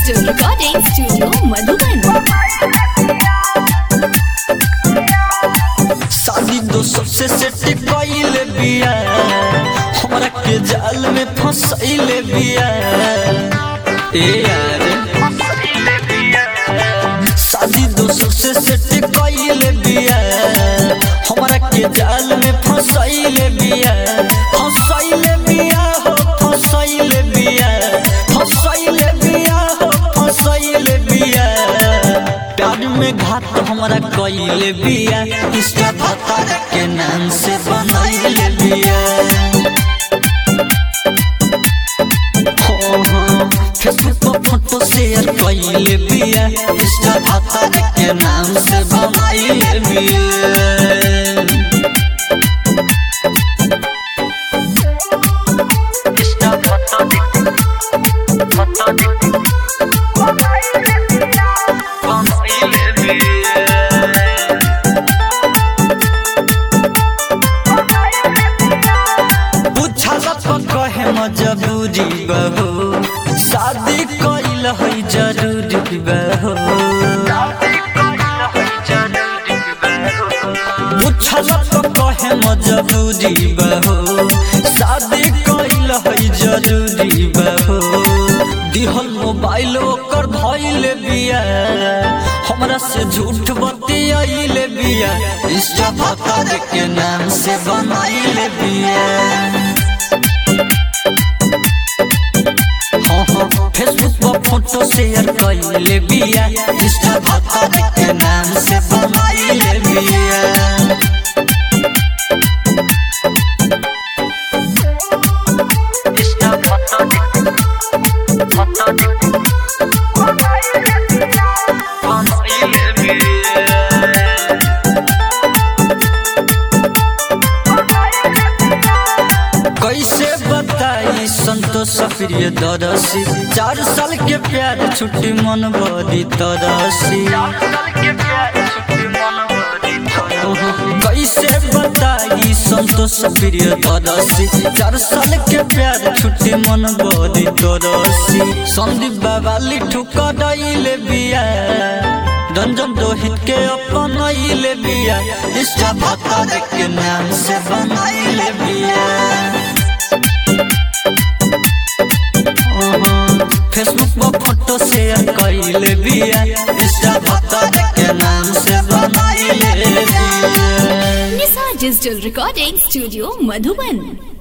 Digital Recording Studio Madhuban. शादी दो सबसे सेट कइले बिया हमरा के जाल में फंसैले बिया ए यार शादी दो सबसे सेट कइले बिया हमरा के जाल में फंसैले बिया फंसैले बिया हो फंसैले बिया फंसैले बिया हो फंसैले बिया प्यार में घात हमरा कइले बिया इंस्टा पता के नाम से बनैले बिया हो हो फेसबुक पर फोटो शेयर कइले बिया इंस्टा पता के नाम से बनैले बिया इंस्टा फोटो फोटो बनैले बिया पूछला तो कहे मजबूरी बहो शादी कइल है जरूरी बहो पूछला तो कहे मजबूरी बहो शादी कइल है जरूरी बहो दिहल मोबाइल ओकर धइले बिया हमरा से झूठ बतियाइले बिया इंस्टा फकर के नाम से बनाइले बिया हाँ हाँ फेसबुक पर फोटो शेयर कइले बिया इंस्टा फकर के नाम से बनाइले बिया इंस्टा फोटो फोटो बनाइले बिया कैसे बताई संतोष प्रिय दरसी चार साल के प्यार छुट्टी मन बदी तरसी कैसे बताई संतोष प्रिय दरसी चार साल के प्यार छुट्टी मन बदी तरसी संदीप बाबा लिठू कदइले बिया रंजन रोहित के अपनैले बिया इष्टा भत्ता के नाम से बनैले बिया फेसबुक पर फोटो शेयर कइले बिया इंस्टा भत्ता के नाम से बनैले बिया Nisa Digital Recording Studio Madhuban.